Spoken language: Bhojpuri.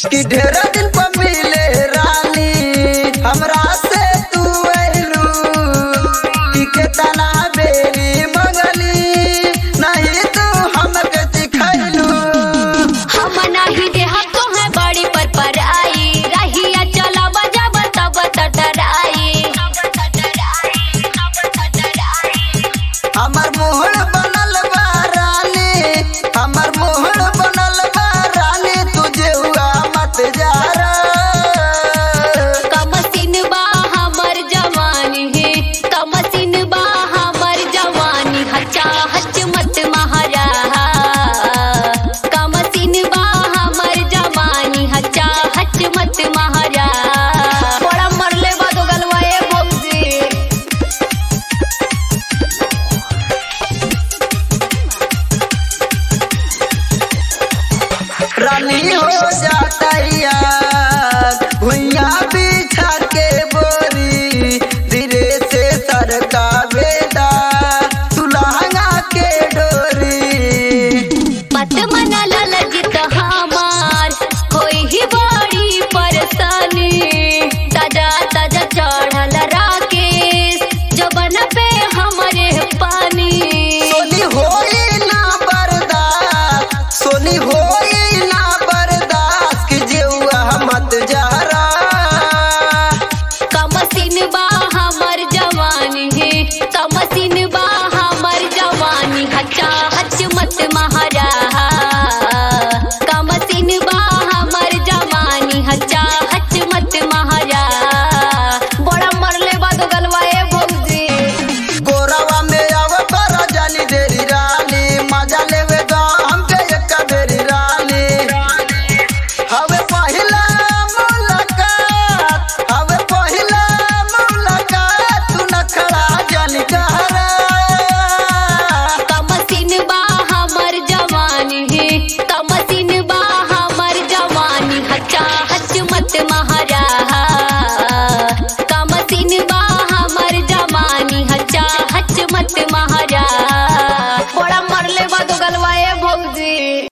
कि ढेर दिन पर मिले रानी हमरा से तू अइलू कि केतना बेरी मंगली नहीं तू हमके सिखैलू हम नाही देहब तो है बड़ी पर पर आई रहिया चला बजाब तब तटराई हमर मोहर बनल बा रानी हमर मोहर बनल बा रानी तुझे हुआ मत जा कमसिन बा हमर जवानी है कमसिन बा हमर जवानी हचा हच मत महारा कमसिन बा हमर जवानी हचा हच मत महारा बड़ा मरले बा दो गलवा ए बोलजी रानी हो जातैया भुइया बिछा के